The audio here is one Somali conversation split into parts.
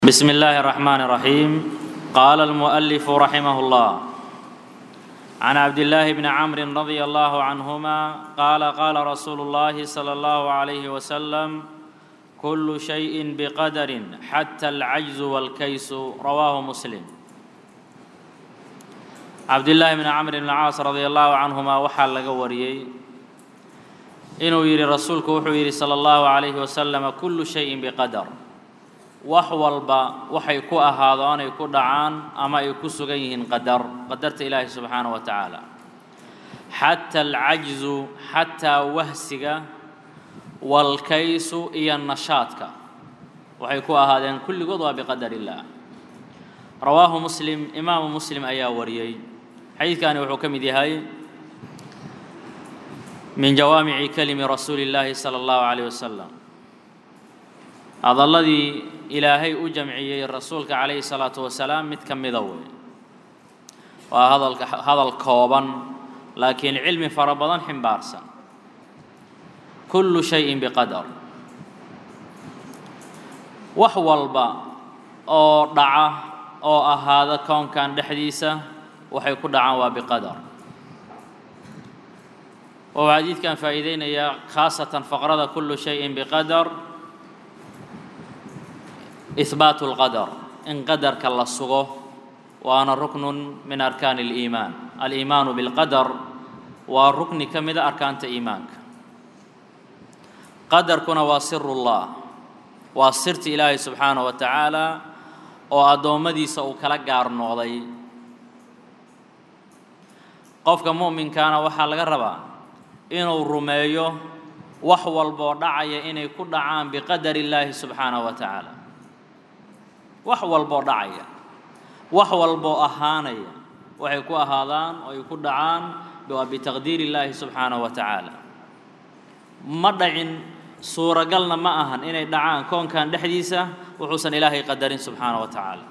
بسم الله الرحمن الرحيم قال المؤلف رحمه الله عن عبد الله بن عمرو رضي الله عنهما قال قال رسول الله صلى الله عليه وسلم كل شيء بقدر حتى العجز والكيس رواه مسلم عبد الله بن عمرو بن العاص رضي الله عنهما waxaa laga wariyey inuu yidhi rasuulku wuxuu yidhi salى اllahu عalayhi wasalam kulu shayin biqadar wax walba waxay ku ahaado anay ku dhacaan ama ay ku sugan yihiin qadar qadarta ilaahi subxaanaه wa tacaala xata alcajzu xataa wahsiga walkaysu iyo nashaadka waxay ku ahaadeen kulligood waa biqadar illaah rawaahu muslim imaamu muslim ayaa wariyey xadiidkani wuxuu ka mid yahay min jawaamici kelimi rasuuli اllaahi salى اllahu عalيه wasalam hadalladii ilaahay u jamciyey rasuulka calayhi salaatu wasalaam mid ka mida wey waa hadalka hadal kooban laakiin cilmi fara badan ximbaarsan kullu shayin biqadar wax walba oo dhaca oo ahaada koonkan dhexdiisa waxay ku dhacaan waa biqadar wuxuu xadiidkan faa'iideynayaa khaasatan faqrada kullu shayin biqadar ihbaatu اlqadar in qadarka la sugo waana ruknun min arkaani اliimaan aliimaanu biاlqadar waa rukni ka mida arkaanta iimaanka qadarkuna waa siru اllah waa sirta ilaahay subxaanaه wa tacaala oo addoommadiisa uu kala gaar noqday qofka mu'minkaana waxaa laga rabaa inuu rumeeyo wax walboo dhacaya inay ku dhacaan biqadar illaahi subxaanaه wa tacaala wax walboo dhacaya wax walboo ahaanaya waxay ku ahaadaan oo ay ku dhacaan waa bitaqdiir illaahi subxaanahu wa tacaala ma dhacin suuragalna ma ahan inay dhacaan koonkan dhexdiisa wuxuusan ilaahay qadarin subxaanahu wa tacaala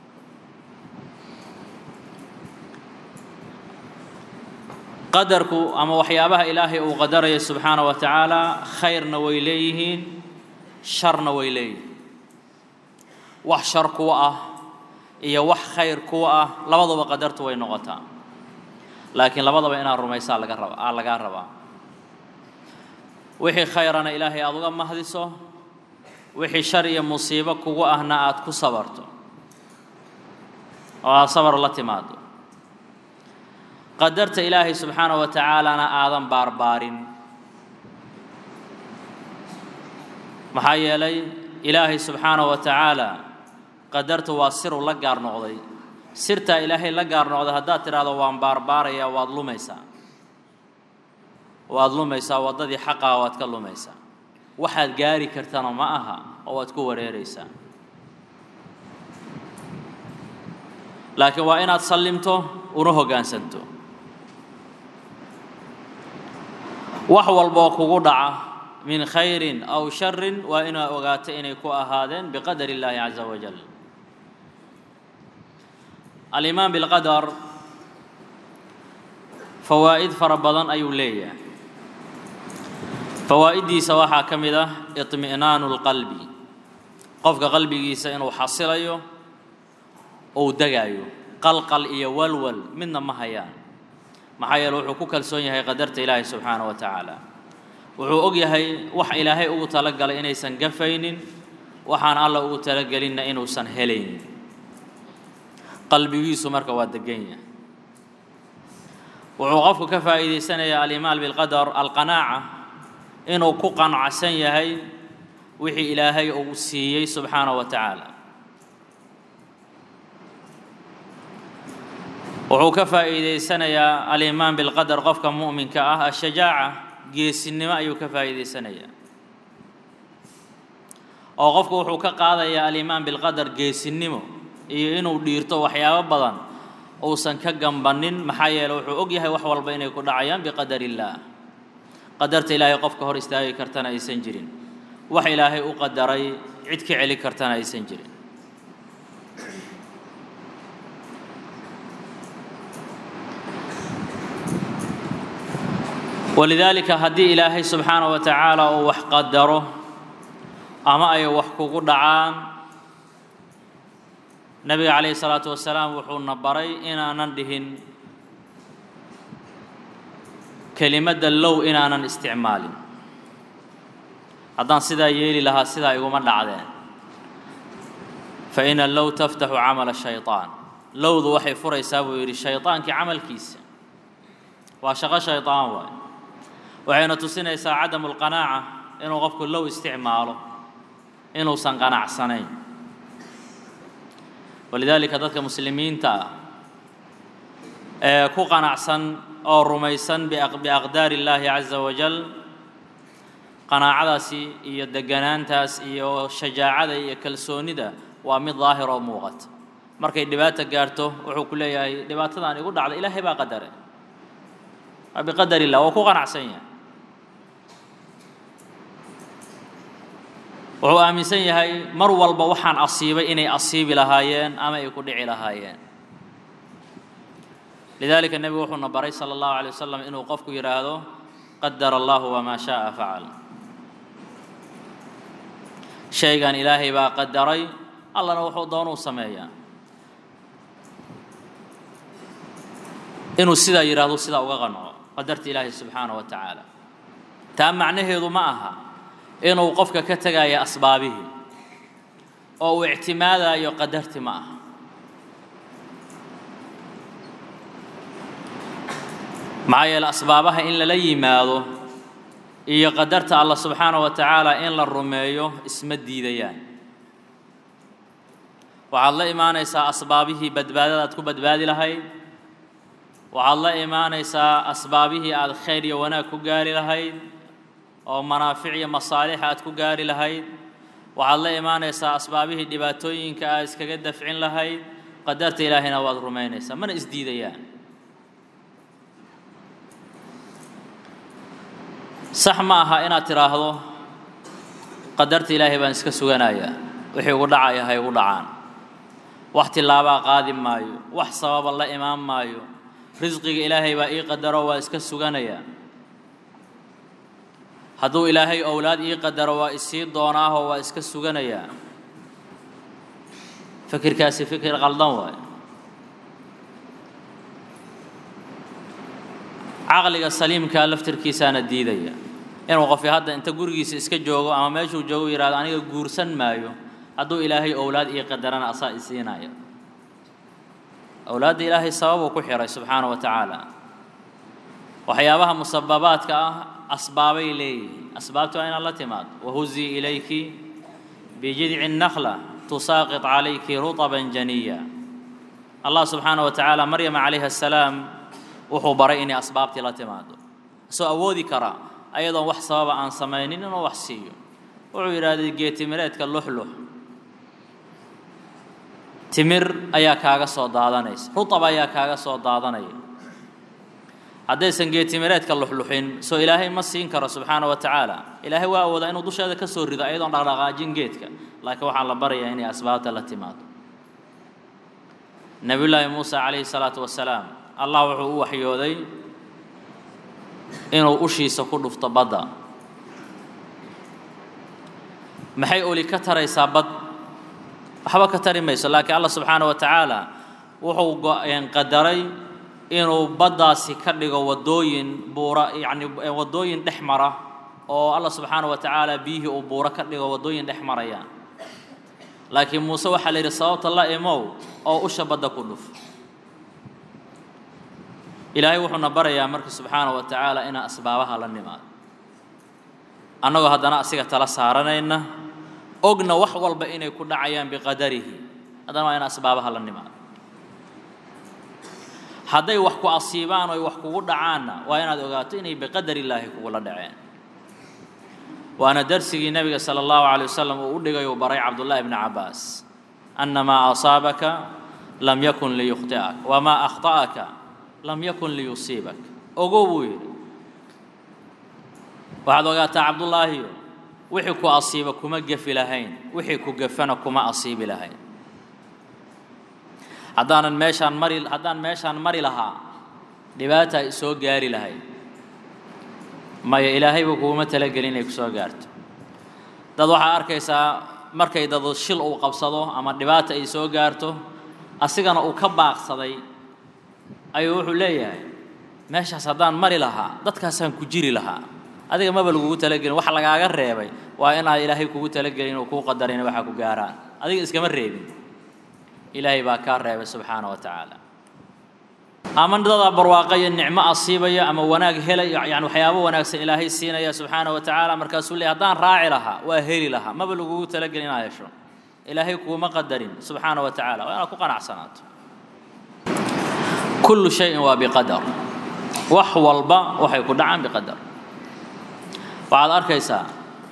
qadarku ama waxyaabaha ilaahay uu qadaraya subxaanahu wa tacaala khayrna way leeyihiin sharna way leeyihiin wax shar kuwa ah iyo wax khayr kuwa ah labaduba qadartu way noqotaa laakiin labadaba inaad rumaysaa laga raba aa lagaa rabaa wixii khayrana ilaahay aada uga mahdiso wixii shar iyo musiibo kugu ahna aad ku sabarto oo aad sabar la timaado qadarta ilaahay subxaanahu wa tacaalana aadan baarbaarin maxaa yeelay ilaahay subxaanahu wa tacaala qadartu waa siru la gaar noqday sirtaa ilaahay la gaar noqday haddaad tidhaahdo waan baarbaarayaa waad lumaysaa waad lumaysaa waddadii xaqaha waad ka lumaysaa waxaad gaari kartana ma aha oo waad ku wareeraysaa laakiin waa inaad sallimto una hoggaansanto wax walboo kugu dhaca min khayrin aw sharin waa inaad ogaato inay ku ahaadeen biqadar illaahi caza wajal alimaan bilqadar fawaa'id fara badan ayuu leeyahay fawaa'iddiisa waxaa ka mid ah iطmi'naanu اlqalbi qofka qalbigiisa inuu xasilayo ou degaayo qalqal iyo walwal midna ma hayaan maxaa yeele wuxuu ku kalsoon yahay qadarta ilaahi subxaanaه wa tacaala wuxuu og yahay wax ilaahay ugu talagalay inaysan gafaynin waxaan alla ugu talagelinna inuusan helaynin qalbigiisu marka waa degan yahay wuxuu qofku ka faa'iidaysanayaa alimaan bilqadar alqanaaca inuu ku qanacsan yahay wixii ilaahay uu siiyey subxaanaه wa tacaala wuxuu ka faa'iidaysanayaa alimaan bilqadar qofka mu'minka ah ashajaaca geesinimo ayuu ka faa'iidaysanayaa oo qofku wuxuu ka qaadayaa alimaan bilqadar geesinimo iyo inuu dhiirto waxyaabo badan uusan ka gambannin maxaa yeele wuxuu og yahay wax walba inay ku dhacayaan biqadar illaah qadarta ilaahay qofka hor istaagi kartana aysan jirin wax ilaahay u qadaray cid ka celi kartana aysan jirin walidaalika haddii ilaahay subxaanaه wa tacaala uu wax qadaro ama ay wax kugu dhacaan nebiga calayhi salaatu wasalaam wuxuuna baray inaanan dhihin kelimadda low inaanan isticmaalin haddaan sidaa yeeli lahaa sidaa iguma dhacdeen fa ina low taftaxu camala shayطaan lowdu waxay furaysaa buu yidhi shayطaankii camalkiisa waa shaqo shayطaan waay waxayna tusinaysaa cadamu اlqanaaca inuu qofku low isticmaalo inuusan qanacsanayn walidaalika dadka muslimiinta ah ee ku qanacsan oo rumaysan biaqdaari اllaahi caza wajal qanaacadaasi iyo deganaantaas iyo shajaacada iyo kalsoonida waa mid daahir oo muuqata markay dhibaata gaarto wuxuu ku leeyahay dhibaatadan igu dhacda ilaahay baa qadare waa biqadar illah waa ku qanacsan yahay wuxuu aaminsan yahay mar walba waxaan asiibay inay asiibi lahaayeen ama ay ku dhici lahaayeen lidalika nebigu wuxuuna baray sala allahu alay wasalam inuu qofku yidhaahdo qadara allahu wamaa shaaa facal shaygan ilaahay baa qadaray allana wuxuu doonuu sameeyaa inuu sidaa yidhaahdo sidaa uga qanco qadarta ilaahay subxaana wa tacaala taa macnaheedu ma aha inuu qofka ka tegaayo asbaabihii oo uu ictimaadayo qadarti ma aha maxaa yeele asbaabaha in lala yimaado iyo qadarta allah subxaana wa tacaala in la rumeeyo isma diidayaan waxaad la imaanaysaa asbaabihii badbaadada aad ku badbaadi lahayd waxaad la imaanaysaa asbaabihii aad khayr iyo wanaag ku gaari lahayd oo manaafic iyo masaalixa aad ku gaari lahayd waxaad la imaanaysaa asbaabihii dhibaatooyinka aad iskaga dafcin lahayd qadarta ilaahayna waad rumaynaysaa mana isdiidayaan sax ma aha inaad tidhaahdo qadarta ilaahay baan iska suganayaa wixii ugu dhacaya ha igu dhacaan wax tillaabaa qaadi maayo wax sababa la imaan maayo risqiga ilaahay baa ii qadaro waa iska suganayaa hadduu ilaahay owlaad ii qadaro waa isii doonaahoo waa iska suganayaa fikirkaasi fikir qaldan waayo caqliga saliimkaa laftirkiisaana diidaya inuu qofi hadda inta gurigiisa iska joogo ama meeshuu joogo yidhahdo aniga guursan maayo hadduu ilaahay owlaad ii qadarana asaa isiinaya owlaadda ilaahay sababuu ku xihay subxaana wa tacaala waxyaabaha musababaadka ah asbaabay leeyihiin asbaabta waa inaad la timaado wahuzii ilayki bijidci الnakla tusaaqط calayki ruطban janiya allah subxaana wa tacaala maryama calayhi الsalaam wuxuu baray inay asbaabtii la timaado isoo awoodi karaa ayadoon wax sababa aan samaynin inuu wax siiyo wuxuu yidhaahday geetimireedka luxlux timir ayaa kaaga soo daadanaysa rutab ayaa kaaga soo daadanaya haddaysan geetimireedka luxluxin soo ilaahay ma siin karo subxaana wa tacaala ilaahay waa awoodaa inuu dusheeda ka soo rido ayadoon dhaqdhaqaajin geedka laakiin waxaa la barayaa inay asbaabta la timaado nebiyullaahi muusa calayhi salaatu wasalaam allah wuxuu u waxyooday inuu ushiisa ku dhufto badda maxay oli ka taraysaa bad waxba ka tari mayso laakiin allah subxaana wa tacaala wuxuu qadaray inuu baddaasi ka dhigo waddooyin buura yacni waddooyin dhex mara oo allah subxaana wa tacaala biyihii uu buuro ka dhigo waddooyin dhex marayaan laakiin muuse waxaa la yidhi sababta la imow oo usha badda ku dhuf ilaahay wuxuuna barayaa marka subxaana wa tacaala inaan asbaabaha la nimaado annagoo haddana asiga tala saaranayna ogna wax walba inay ku dhacayaan biqadarihi haddana waa inaan asbaabaha la nimaado hadday wax ku asiibaan oy wax kugu dhacaanna waa inaad ogaato inay biqadar illaahi kugula dhaceen waana darsigii nebiga sala allahu calay wasalam uu u dhigay uu baray cabdullaahi bni cabbaas anna maa asaabaka lam yakun liyukhti'ak wamaa akhta'aka lam yakun liyusiibak ogow buu yidhi waxaad ogaataa cabdullaahiyo wixii ku asiiba kuma gefi lahayn wixii ku gefana kuma asiibi lahayn haddaanan meeshaan mari haddaan meeshaan mari lahaa dhibaata ay soo gaari lahayd maya ilaahayba kuguma talagelin inay ku soo gaarto dad waxaa arkaysaa markay dad shil uu qabsado ama dhibaata ay soo gaarto asigana uu ka baaqsaday ayuu wuxuu leeyahay meeshaas haddaan mari lahaa dadkaasaan ku jiri lahaa adiga maba lagugu talagelin wax lagaaga reebay waa inaad ilaahay kugu talagelin oo kuu qadarin waxa ku gaaraan adiga iskama reebin ilaahay baa kaa reebay subxaana wa tacaala ama dadaa barwaaqo iyo nicmo asiibaya ama wanaag helaya yani waxyaabo wanaagsan ilaahay siinaya subxaana wa tacaala markaasuu leey haddaan raaci lahaa waa heli lahaa maba lagugu talagelin inaad hesho ilaahay kuuma qadarin subxaana wa tacaala waa inaad ku qanacsanaato kullu shayin waa biqadar wax walba waxay ku dhacaan biqadar waxaad arkaysaa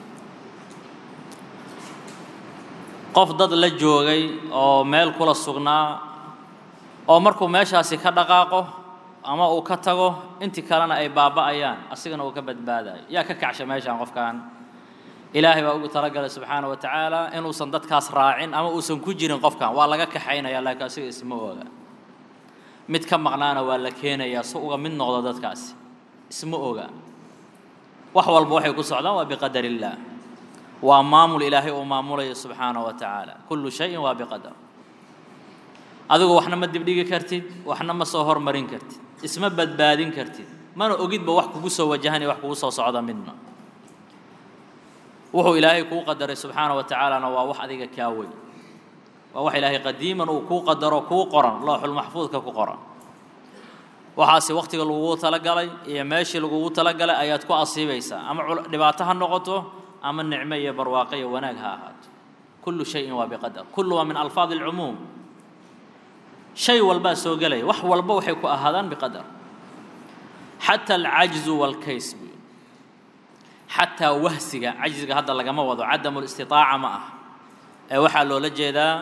qof dad la joogay oo meel kula sugnaa oo markuu meeshaasi ka dhaqaaqo ama uu ka tago intii kalena ay baaba'ayaan asigana uu ka badbaadayo yaa ka kacsha meeshaan qofkan ilaahay baa ugu talagalay subxaana wa tacaala inuusan dadkaas raacin ama uusan ku jirin qofkan waa laga kaxaynaya laakiin asiga isma oga mid ka maqnaana waa la keenayaa si uga mid noqdo dadkaasi isma oga wax walba waxay ku socdaan waa biqadar illaah waa maamul ilaahay uu maamulayo subxaana wa tacaala kullu shayin waa biqadar adigu waxna ma dibdhigi kartid waxna ma soo hormarin kartid isma badbaadin kartid mana ogidba wax kugu soo wajahan iyo wax kugu soo socda midna wuxuu ilaahay kuu qadaray subxaana wa tacaalana waa wax adiga kaa weyn waa wax ilaahay qadiiman uu kuu qadaro kuu qoran looxulmaxfuudka ku qoran waxaase wakhtiga lagugu talagalay iyo meeshii lagugu talagalay ayaad ku asiibaysaa ama dhibaato ha noqoto ama nicmo iyo barwaaqo iyo wanaag ha ahaato kullu shayin waa biqadar kullu waa min alfaadi alcumuum shay walbaa soo gelaya wax walba waxay ku ahaadaan biqadar xata alcajzu waalkays buy xataa wahsiga cajziga hadda lagama wado cadamu listitaaca ma ah ee waxaa loola jeedaa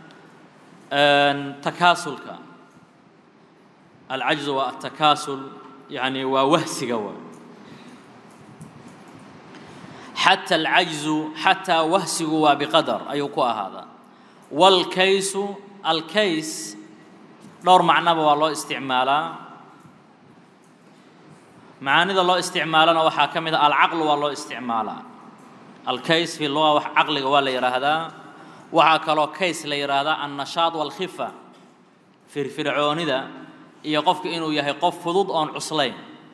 takaasulka alcajzu waa atakaasul yani waa wahsiga waa xata alcajzu xataa wahsigu waa biqadar ayuu ku ahaadaa waalkaysu alkays dhowr macnoba waa loo isticmaalaa macaanida loo isticmaalana waxaa ka mid a alcaqlu waa loo isticmaalaa alkays fi luga wax caqliga waa la yidhaahdaa waxaa kaloo kays la yidhaahdaa annashaad waalkhifa firfircoonida iyo qofku inuu yahay qof fudud oon cuslayn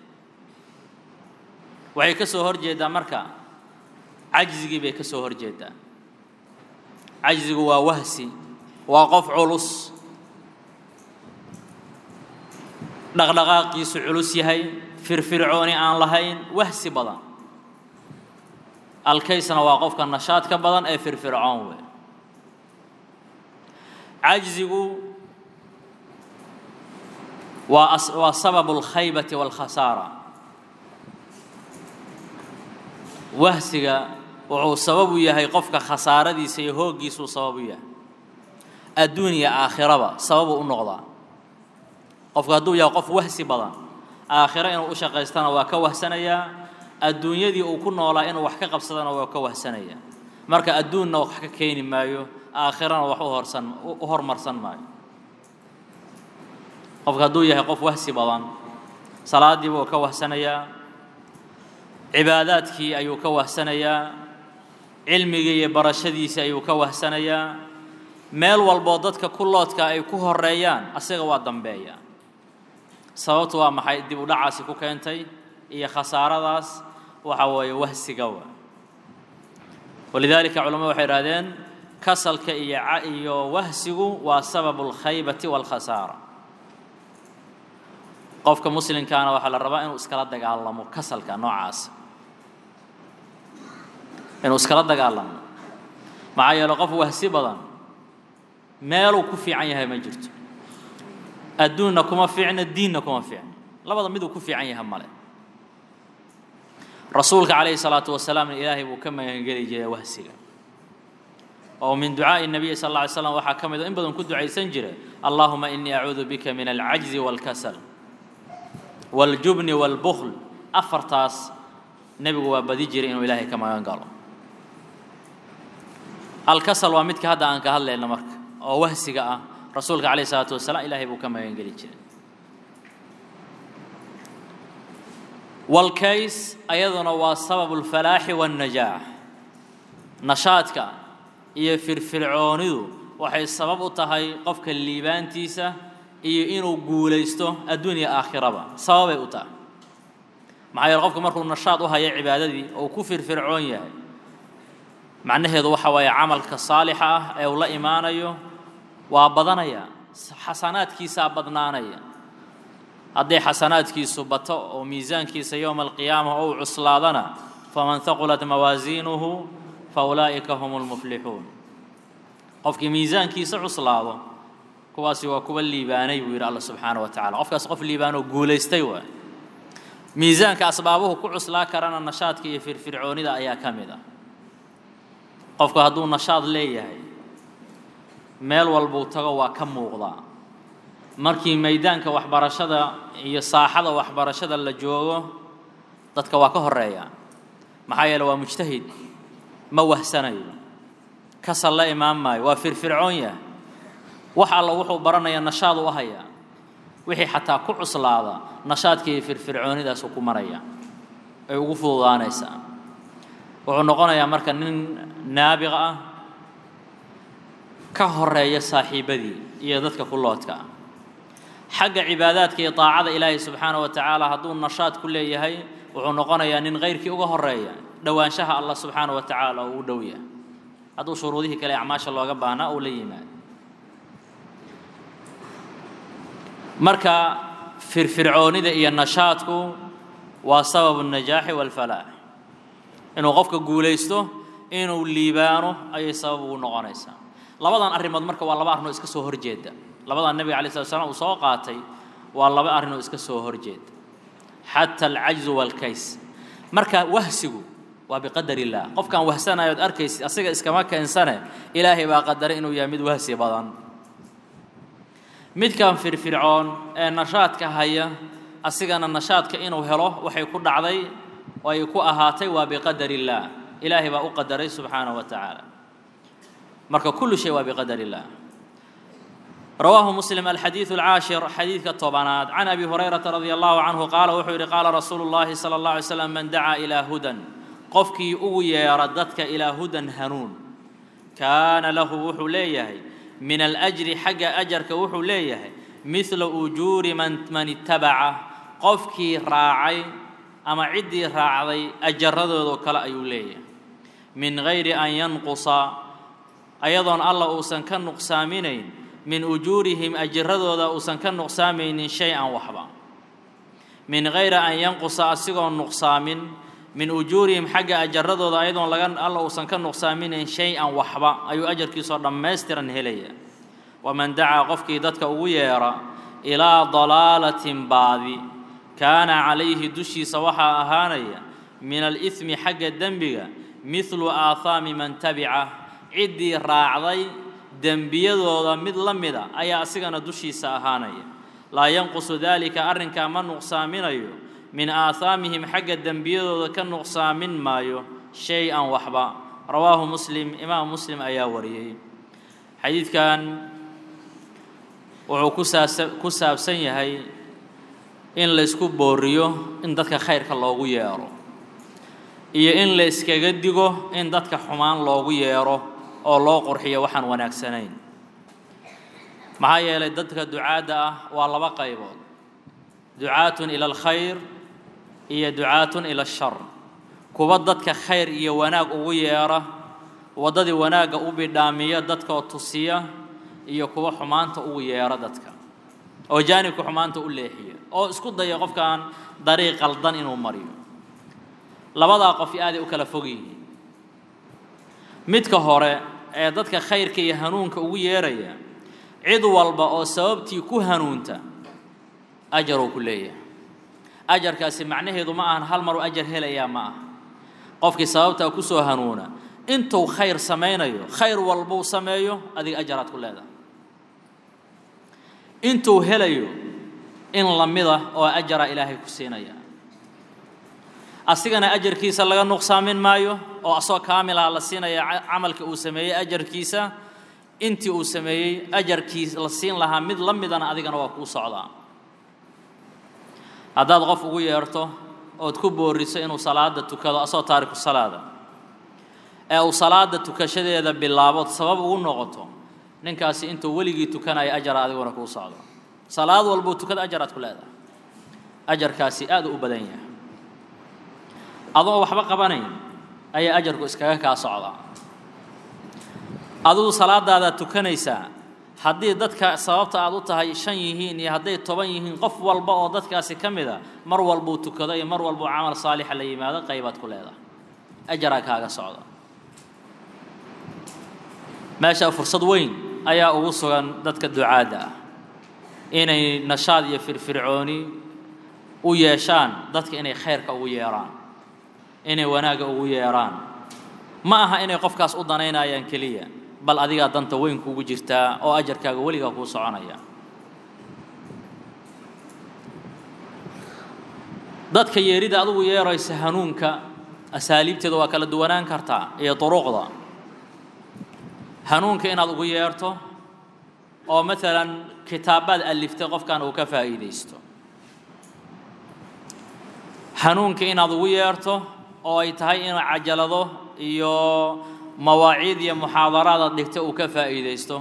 waxay ka soo hor jeedaa marka cajzigii bay ka soo hor jeedaa cajzigu waa wahsi waa qof culus dhaqdhaqaaqiisu culus yahay firfircooni aan lahayn wahsi badan alkaysna waa qofka nashaadka badan ee firfircoon wey cajzigu waa waa sababu alkhaybati waalkhasaara wahsiga wuxuu sabab u yahay qofka khasaaradiisa iyo hooggiisuu sabab u yahay adduun iyo aakhiraba sababuu u noqdaa qofku hadduu yahay qof wahsi badan aakhiro inuu u shaqaystana waa ka wahsanayaa adduunyadii uu ku noolaa inuu wax ka qabsadana waa ka wahsanayaa marka adduunna wax ka keeni maayo aakhirana wax u horsan u hormarsan maayo qofku hadduu yahay qof wahsi badan salaadiiba uu ka wahsanayaa cibaadaadkii ayuu ka wahsanayaa cilmigii iyo barashadiisii ayuu ka wahsanayaa meel walboo dadka ku loodka ay ku horeeyaan asaga waa dambeeya sababtu waa maxay dib u dhacaasi ku keentay iyo khasaaradaas waxa weeye wahsiga wa walidaalika culamadu waxay idhahdeen kasalka iyo iyo wahsigu waa sababu alkhaybati waalkhasaara qofka muslimkaana waxaa la rabaa inuu iskala dagaalamo kasalka noocaas inuu iskala dagaalamo maxaa yeele qof wahsi badan meeluu ku fiican yahay ma jirto adduunna kuma fiicna diinna kuma fiicna labada miduu ku fiican yahay male rasuulka calayhi salaatu wasalaamna ilaahay buu ka magangeli jiray wahsiga oo min ducaa'i nabiyi sal alla alay slam waxaa ka mid oo in badan ku ducaysan jiray allahuma inii acuudu bika min alcajzi waalkasal waاljubni wاlbukl afartaas nebigu waa badi jiray inuu ilaahay ka magan galo alkasal waa midka hadda aan ka hadlayno marka oo wahsiga ah rasuulka calayh isalaatu wasalaam ilaahay buu ka magan geli jiray walkays ayaduna waa sababu اlfalaaxi wاnnajaax nashaadka iyo firfircoonidu waxay sabab u tahay qofka liibaantiisa iyo inuu guulaysto adduunya aakhiraba sababay u tahay maxaa yeele qofku markuu nashaad u hayo cibaadadii oo ku firfircoon yahay macnaheedu waxa waaye camalka saalixa ah ee uu la imaanayo waa badanaya xasanaadkiisaa badnaanaya hadday xasanaadkiisu bato oo miisaankiisa yowma alqiyaama ou cuslaadana faman haqulat mawaasiinuhu fa ulaa'ika hum lmuflixuun qofkii miisaankiisa cuslaado kuwaasi waa kuwa liibaanay buu yidhi alla subxaana wa tacala qofkaas qof liibaanoo guulaystay waay miisaanka asbaabuhu ku cuslaa karana nashaadka iyo firfircoonida ayaa ka mid ah qofku hadduu nashaad leeyahay meel walbuu tago waa ka muuqdaa markii maydaanka waxbarashada iyo saaxada waxbarashada la joogo dadka waa ka horeeya maxaa yeele waa mujtahid ma wahsanayo kasal la imaan maayo waa firfircoon yahay wax alla wuxuu baranaya nashaad u hayaa wixii xataa ku cuslaada nashaadka iyo firfircoonidaasu ku maraya ay ugu fududaanaysaa wuxuu noqonayaa marka nin naabiq ah ka horeeya saaxiibadii iyo dadka ku loodka ah xagga cibaadaadka iyo daacada ilaahay subxaana wa tacaala hadduu nashaad ku leeyahay wuxuu noqonayaa nin kayrkii uga horeeya dhowaanshaha allah subxaana wa tacaala uu u dhow yahay hadduu shuruudihii kale acmaasha looga baahnaa uu la yimaado marka firfircoonida iyo nashaadku waa sababu najaaxi walfalaax inuu qofka guulaysto inuu liibaano ayay sabab ugu noqonaysaa labadan arrimood marka waa laba arrinoo iska soo horjeeda labadan nebiga alay slat slam uu soo qaatay waa laba arrinoo iska soo horjeeda xata alcajzu waalkays marka wahsigu waa biqadar illaah qofkaan wahsanayo od arkaysid asiga iskama keensane ilaahay baa qadaray inuu yahay mid wahsi badan midkan firfircoon ee nashaadka haya asigana nashaadka inuu helo waxay ku dhacday oo ay ku ahaatay waa biqadar illaah ilaahay baa u qadaray subxaanahu wa tacaala marka kullu shay waa biqadar illaah رواه مسلم الحديث العاشر حديث الطبانات عن أبي هريرة رضي الله عنه قال وحير قال رسول الله صلى الله عليه وسلم من دعا إلى هدى قفكي أوي ردتك إلى هدى هنون كان له وحو ليه من الأجر حق أجرك وحو ليه مثل أجور من من اتبعه قفكي راعي أما عدي راعي أجرده كلا أيوليه من غير أن ينقص أيضا الله أوسن كان نقسامين min ujuurihim ajiradooda uusan ka nuqsaamaynin shay-an waxba min hayra an yanqusa asigoo nuqsaamin min ujuurihim xagga ajaradooda ayadoon laga alla uusan ka nuqsaaminayn shay-an waxba ayuu ajarkiisoo dhammaystiran helaya waman dacaa qofkii dadka ugu yeera ilaa dalaalatin baadi kaana calayhi dushiisa waxaa ahaanaya min alihmi xagga dembiga midlu aathaami man tabica ciddii raacday dembiyadooda mid la mida ayaa asigana dushiisa ahaanaya laa yanqusu daalika arrinkaa ma nuqsaaminayo min aahaamihim xagga dembiyadooda ka nuqsaamin maayo shay-an waxba rawaahu muslim imaam muslim ayaa wariyey xadiidkan wuxuu kusaasa ku saabsan yahay in laysku booriyo in dadka khayrka loogu yeero iyo in la iskaga digo in dadka xumaan loogu yeero oo loo qurxiyo waxaan wanaagsanayn maxaa yeelay dadka ducaadda ah waa laba qaybood ducaatun ila alkhayr iyo ducaatun ila ashar kuwa dadka khayr iyo wanaag ugu yeera waddadii wanaagga u bidhaamiya dadkaoo tusiya iyo kuwa xumaanta ugu yeera dadka oo jaanibka xumaanta u leexiya oo isku daya qofkan dariiq qaldan inuu mariyo labadaa qof aaday u kala fog yihiin midka hore ee dadka khayrka iyo hanuunka ugu yeeraya cid walba oo sababtii ku hanuunta ajaruu ku leeyahay ajarkaasi macnaheedu ma ahan hal maruu ajar helayaa ma aha qofkii sababtaa ku soo hanuuna intuu khayr samaynayo khayr walbuu sameeyo adiga ajaraad ku leedahay intuu helayo in lamida oo ajara ilaahay ku siinaya asigana ajarkiisa laga nuqsaamin maayo oo asoo kaamilaha la siinaya camalka uu sameeyey ajarkiisa intii uu sameeyey ajarkiis la siin lahaa mid la midana adigana waa kuu socdaa haddaad qof ugu yeerto ood ku booriso inuu salaada tukado asoo taariku salaada ee uu salaada tukashadeeda bilaabood sabab ugu noqoto ninkaasi intuu weligii tukanaya ajara adiguna kuu socdo salaad walbuu tukada ajaraad ku leedahay ajarkaasi aad u badan yahay adoo waxba qabanayn ayaa ajarku iskaga kaa socdaa adigu salaadaadaad tukanaysaa haddii dadka sababta aad u tahay shan yihiin iyo hadday toban yihiin qof walba oo dadkaasi ka mid a mar walbuu tukado iyo mar walbuu camal saalixa la yimaado qaybaad ku leedahay ajaraa kaaga socda meesha fursad weyn ayaa ugu sugan dadka ducaadda ah inay nashaad iyo firfircooni u yeeshaan dadka inay khayrka ugu yeeraan inay wanaagga ugu yeeraan ma aha inay qofkaas u danaynayaan keliya bal adigaa danta weyn kugu jirtaa oo ajarkaaga weligaa kuu soconaya dadka yeerida adugu yeeraysa hanuunka asaaliibteeda waa kala duwanaan kartaa iyo duruqda hanuunka inaad ugu yeerto oo maalan kitaabaad aliftay qofkan uu ka faa'iidaysto hanuunka inaad ugu yeerto oo ay tahay in cajalado iyo mawaaciid iyo muxaadaraad aad dhigtay uu ka faa'iidaysto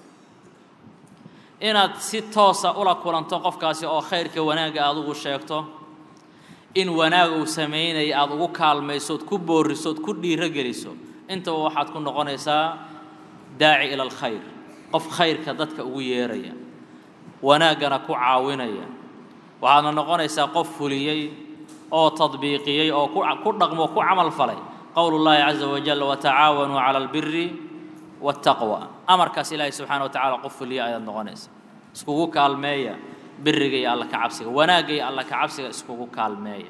inaad si toosa ula kulanto qofkaasi oo khayrka wanaagga aad ugu sheegto in wanaag uu samaynaya aada ugu kaalmaysood ku boorisood ku dhiiro geliso intaba waxaad ku noqonaysaa daaci ila alkhayr qof khayrka dadka ugu yeeraya wanaaggana ku caawinaya waxaadna noqonaysaa qof fuliyey oo tadbiiqiyey oo ku dhaqmo ku camal falay qowlu llaahi caza wajal watacaawanuu cala albiri waataqwa amarkaas ilaahay subxana wa tacala qof fuliya ayaad noqonaysa iskugu kaalmeeya biriga iyo alla ka cabsiga wanaagga iyo alla ka cabsiga iskugu kaalmeeya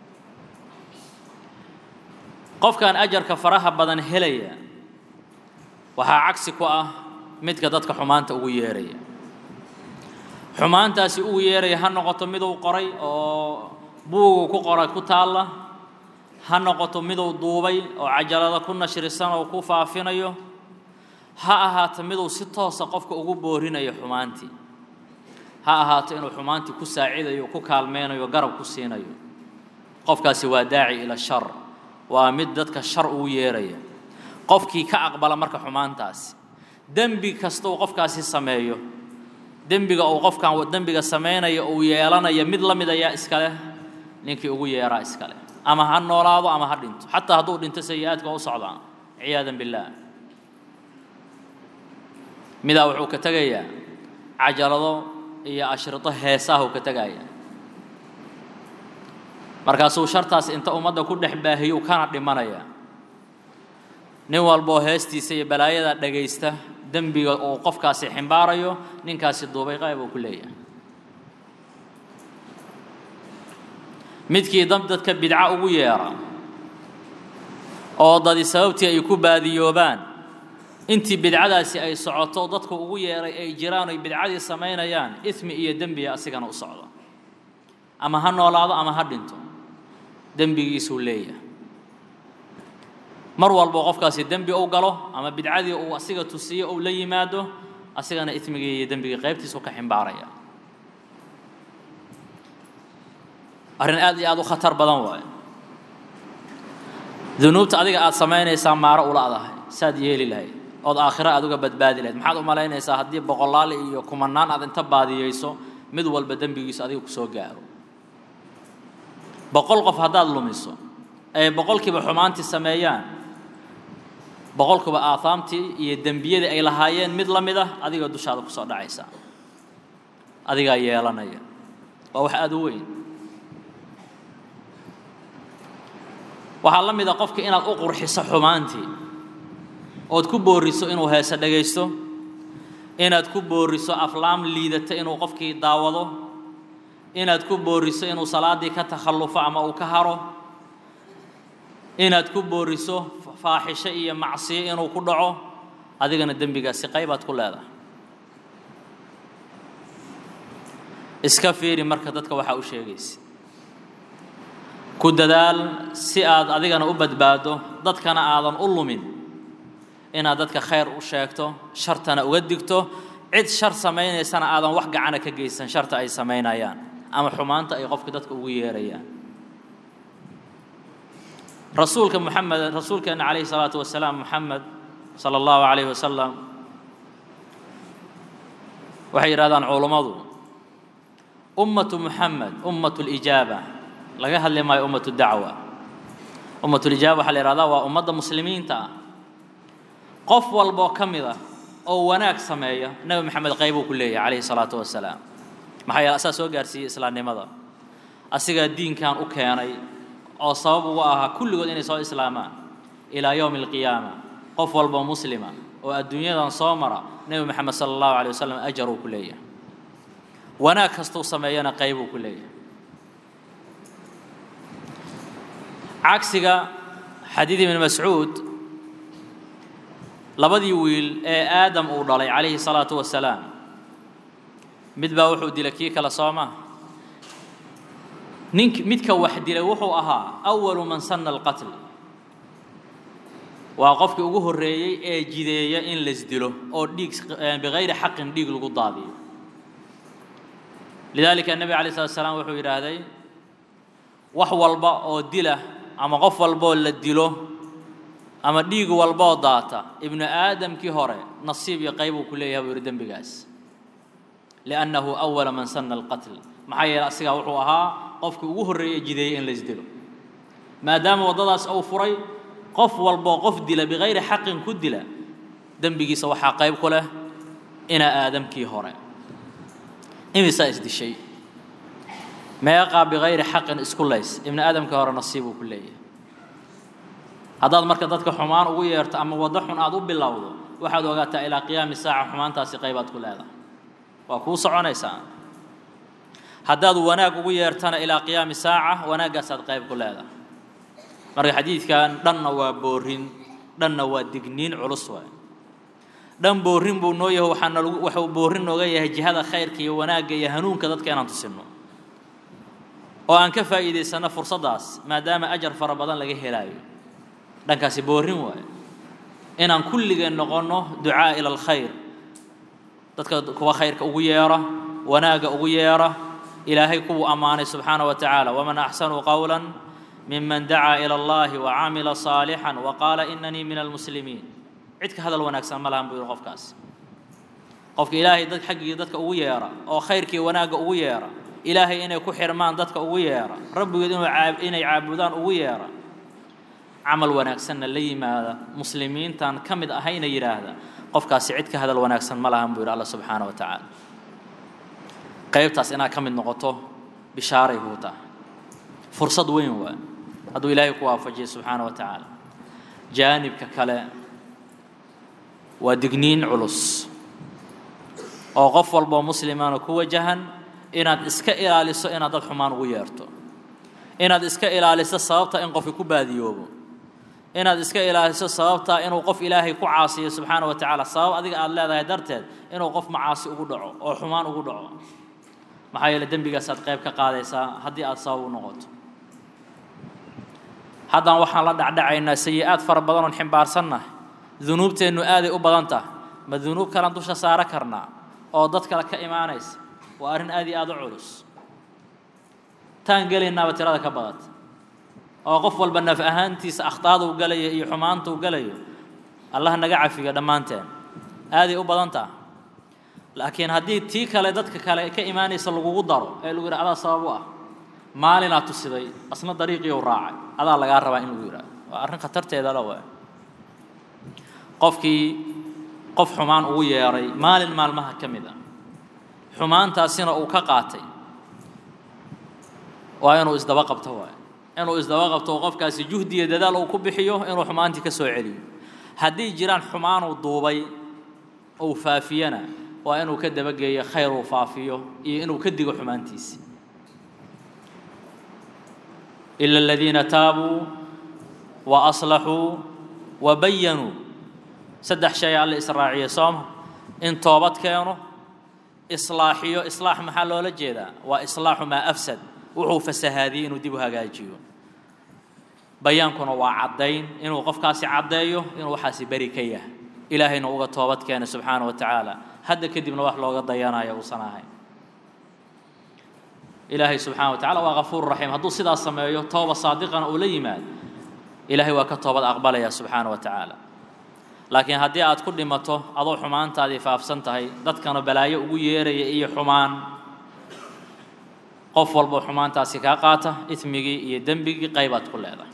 qofkan ajarka faraha badan helaya waxaa cagsi ku ah midka dadka xumaanta ugu yeeraya xumaantaasi ugu yeeraya ha noqoto miduu qoray oo buugu ku qoray ku taalla ha noqoto miduu duubay oo cajalada ku nashrisan oo ku faafinayo ha ahaato miduu si toosa qofka ugu boorinayo xumaantii ha ahaato inuu xumaantii ku saacidayo ku kaalmeynayo garab ku siinayo qofkaasi waa daaci ila shar waa mid dadka shar ugu yeeraya qofkii ka aqbala marka xumaantaasi dembi kasta uu qofkaasi sameeyo dembiga uu qofkan dembiga samaynaya uu yeelanaya mid la mid ayaa iska leh ninkii ugu yeeraa iska leh ama ha noolaado ama ha dhinto xataa hadduu dhinto sayi-aadka u socdaa ciyaadan billaah midaa wuxuu ka tegayaa cajalado iyo ashrido heesaahuu ka tegaya markaasuu shartaas inta ummadda ku dhex baahiyuu kana dhimanaya nin walboo heestiisa iyo balaayada dhagaysta dembiga uu qofkaasi ximbaarayo ninkaasi duubay qayb uu ku leeyahay midkii dab dadka bidca ugu yeera oo dadi sababtii ay ku baadiyoobaan intii bidcadaasi ay socoto dadku ugu yeeray ay jiraan oy bidcadii samaynayaan ismi iyo dembiga asigana u socdo ama ha noolaado ama ha dhinto dembigiisuu leeyahay mar walbo qofkaasi dembi uu galo ama bidcadii uu asiga tusiyo uu la yimaado asigana ismigii iyo dembigii qaybtiisu ka ximbaaraya arrin aad iyo aad u khatar badan waayo dunuubta adiga aad samaynaysaa maaro ula adahay saad yeeli lahayd ood aakhiro aad uga badbaadi lahayd maxaad u malaynaysaa haddii boqolaal iyo kumanaan aad inta baadiyeyso mid walba dembigiisu adiga ku soo gaaro boqol qof haddaad lumiso ay boqolkiiba xumaantii sameeyaan boqolkiiba aahaamtii iyo dembiyadii ay lahaayeen mid la mid ah adiga dushaada kusoo dhacaysa adigaa yeelanaya waa wax aada u weyn waxaa la mid a qofka inaad u qurxiso xumaantii ood ku booriso inuu heese dhagaysto inaad ku booriso aflaam liidata inuu qofkii daawado inaad ku booriso inuu salaaddii ka takhallufo ama uu ka haro inaad ku booriso faaxisho iyo macsiyo inuu ku dhaco adigana dembigaasi qaybaad ku leedahay iska fiiri marka dadka waxaa u sheegaysa ku dadaal si aad adigana u badbaado dadkana aadan u lumin inaad dadka khayr u sheegto shartana uga digto cid shar samaynaysana aadan wax gacana ka geysan sharta ay samaynayaan ama xumaanta ay qofka dadka ugu yeerayaan rasuulka muxamed rasuulkeena calayhi salaatu wasalaam muxamed sala allahu calayhi wasalam waxay yidhahdaan culummadu ummatu muxamed ummatu lijaaba laga hadli maayo ummatu dacwa ummatulijaaba waxaa la yihahdaa waa ummadda muslimiinta ah qof walboo ka mid ah oo wanaag sameeya nebi maxamed qaybuu ku leeyahay calayhi salaatu wasalaam maxaa yeele asaa soo gaarsiiyey islaamnimada asigaa diinkan u keenay oo sabab ugu ahaa kulligood inay soo islaamaan ilaa yowmi alqiyaama qof walboo muslima oo adduunyadan soo mara nebi maxamed sala allahu alay wasalam ajar uu ku leeyahay wanaag kastuu sameeyana qaybuu ku leeyahay cagsiga xadiid ibni mascuud labadii wiil ee aadam uu dhalay calayhi salaatu wasalaam mid baa wuxuu dilay kii kale soo maa nink midka wax dilay wuxuu ahaa awalu man sanna alqatl waa qofkii ugu horreeyey ee jideeya in laisdilo oo dhiig bikayri xaqin dhiig lagu daadiyo lidaalika nebi alay slat slaam wuxuu yidhaahday wax walba oo dila ama qof walboo la dilo ama dhiig walboo daata ibnu aadamkii hore nasiib iyo qayb uu ku leeyahay buu yidhi dembigaas liannahu awala man sanna alqatl maxaa yeele asigaa wuxuu ahaa qofkii ugu horreeyey jideeyey in laisdilo maadaama waddadaas uu furay qof walboo qof dila bikayri xaqin ku dila dembigiisa waxaa qayb ku leh ina aadamkii hore imisaa isdishay meeqaa bikayri xaqin isku lays ibni aadamkii hore nasiibuu ku leeyahay haddaad marka dadka xumaan ugu yeerto ama waddo xun aad u bilowdo waxaad ogaataa ilaa qiyaami saaca xumaantaasi qaybaad ku leedahay waa kuu soconaysaa haddaad wanaag ugu yeertana ilaa qiyaami saaca wanaaggaasaad qayb ku leedahay marka xadiidkan dhanna waa boorin dhanna waa digniin culus waay dhan boorin buu noo yahay waxaana lagu waxuu boorin nooga yahay jihada khayrka iyo wanaagga iyo hanuunka dadka inaan tusinno oo aan ka faa'iidaysanno fursaddaas maadaama ajar fara badan laga helaayo dhankaasi boorin waayo inaan kulligeen noqonno ducaa ila alkhayr dadka kuwa khayrka ugu yeera wanaagga ugu yeera ilaahay kuwuu ammaanay subxaana wa tacaala waman axsanu qowla miman dacaa ila allahi wacamila saalixan waqaala inanii min almuslimiin cid ka hadal wanaagsan ma lahan buu yihi qofkaas qofka ilaahay dad xaggii dadka ugu yeera oo khayrkii wanaagga ugu yeera ilaahay inay ku xirmaan dadka ugu yeera rabbigood inuu inay caabudaan ugu yeera camal wanaagsanna la yimaada muslimiintan ka mid ahayna yidhaahda qofkaasi cid ka hadal wanaagsan ma lahan buu yidhi alla subxaana wa tacaala qaybtaas inaad ka mid noqoto bishaaray kuu tahay fursad weyn waa hadduu ilaahay ku waafajiyo subxaana wa tacaala jaanibka kale waa digniin culus oo qof walboo muslimana ku wajahan inaad iska ilaaliso inaad dad xumaan ugu yeerto inaad iska ilaaliso sababta in qofki ku baadiyoobo inaad iska ilaaliso sababta inuu qof ilaahay ku caasiyo subxaana wa tacaala sabab adiga aada leedahay darteed inuu qof macaasi ugu dhaco oo xumaan ugu dhaco maxaa yeele dembigaasaad qayb ka qaadaysaa haddii aada sabab u noqoto haddana waxaan la dhacdhacaynaa sayi-aad fara badan oon ximbaarsannahay dunuubteennu aaday u badan tahay ma dunuub kalan dusha saaro karnaa oo dad kale ka imaanaysa waa arrin aad iyo aada u culus taan gelaynaaba tirada ka badata oo qof walba naf ahaantiisa akhtaada u galayo iyo xumaanta u galayo allah naga cafiyo dhammaanteen aaday u badan taha laakiin haddii tii kale dadka kale ka imaanaysa lagugu daro ee lagu yidhi adaa sabab u ah maalinaa tusiday asna dariiqiiu raacay adaa lagaa rabaa in lagu yidhahdo waa arrin khatarteeda la waa qofkii qof xumaan ugu yeeray maalin maalmaha ka mid a xumaantaasina uu ka qaatay waa inuu isdaba qabto waay inuu isdaba qabto oo qofkaasi juhdiya dadaal uu ku bixiyo inuu xumaantii ka soo celiyo haddii jiraan xumaanuu duubay ou faafiyana waa inuu ka dabageeyo khayr uu faafiyo iyo inuu ka digo xumaantiisi ila aladiina taabuu wa aslaxuu wa bayanuu saddex shay alle israaciye sooma in toobad keeno islaaxiyo islaax maxaa loola jeedaa waa islaaxu maa afsad wuxuu fasahaadiyey inuu dib u hagaajiyo bayaankuna waa caddayn inuu qofkaasi caddeeyo inuu waxaasi beri ka yahay ilaahayna uga toobad keena subxaana wa tacaala hadda kadibna wax looga dayanayo uusan ahayn ilaahay subxana wa tacala waa kafuur raxiim hadduu sidaas sameeyo tooba saadiqana uu la yimaado ilaahay waa ka toobad aqbalaya subxaana wa tacaala laakiin haddii aad ku dhimato adoo xumaantaadii faafsan tahay dadkana balaayo ugu yeeraya iyo xumaan qof walbo xumaantaasi kaa qaata ismigii iyo dembigii qaybaad ku leedahay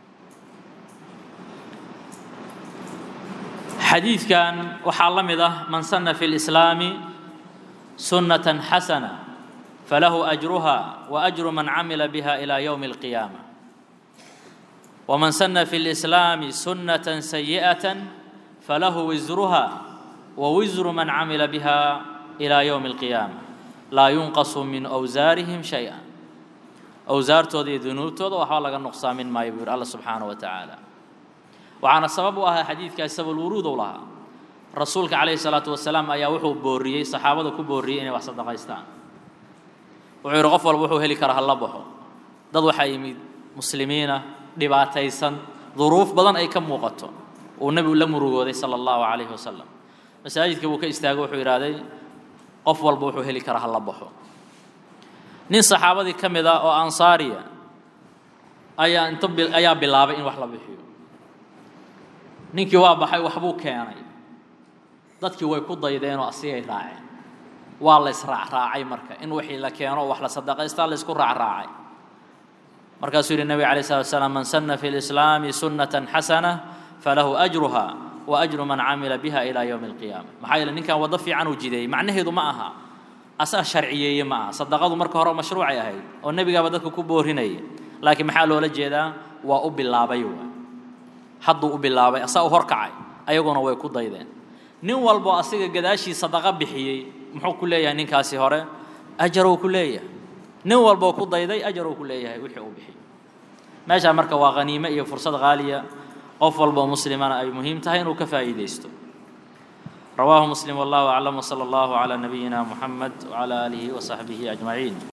xadiidkan waxaa la mid ah man sanna fi lislaami sunnatan xasana falahu ajruha wa ajru man camila biha ila yowmi alqiyaama waman sanna fi lislaami sunnatan sayi'atan falahu wisruha wa wisru man camila biha ila yowmi alqiyaama laa yunqasu min awsaarihim shay-a awsaartooda iyo dunuubtooda waxba laga nuqsaamin maayo buu yidhi alla subxaanahu wa tacaala waxaana sabab u ahaa xadiidkaas sababulwuruud u lahaa rasuulka calayhi salaatu wasalaam ayaa wuxuu booriyey saxaabada ku booriyey inay wax sadaqaystaan wuxuu yidhi qof walba wuxuu heli karaa hala baxo dad waxaa yimid muslimiina dhibaataysan duruuf badan ay ka muuqato uu nebigu la murugooday sala allahu calayhi wasalam masaajidkii buu ka istaagay wuxuu yidhaahday qof walba wuxuu heli karaa hala baxo nin saxaabadii ka mid ah oo ansaariya ayaa inta ayaa bilaabay in wax la bixiyo ninkii waa baxay waxbuu keenay dadkii way ku daydeenoo asigay raaceen waa la israacraacay marka in wixii la keeno wax la sadaqaystaa la isku raacraacay markaasuu yidhi nebiga alay slat slam man sanna fi lislaami sunnatan xasana falahu ajruha wa ajru man camila biha ilaa yowmi alqiyaama maxaa yeele ninkan waddo fiican uu jideeyey macnaheedu ma aha asaa sharciyeeye ma aha sadaqadu marka hore mashruucay ahayd oo nebigaaba dadka ku boorinaya laakiin maxaa loola jeedaa waa u bilaabay waa hadduu u bilaabay asaa u horkacay ayaguna way ku daydeen nin walbo asiga gadaashii sadaqa bixiyey muxuu ku leeyahay ninkaasi hore ajaruu ku leeyahay nin walboo ku dayday ajaruu ku leeyahay wixii uu bixiyey meeshaa marka waa khaniime iyo fursad qaaliya qof walboo muslimana ay muhiim tahay inuu ka faa'iidaysto رواه مسلم والله أعلم وصلى الله على نبينا محمد وعلى آله وصحبه أجمعين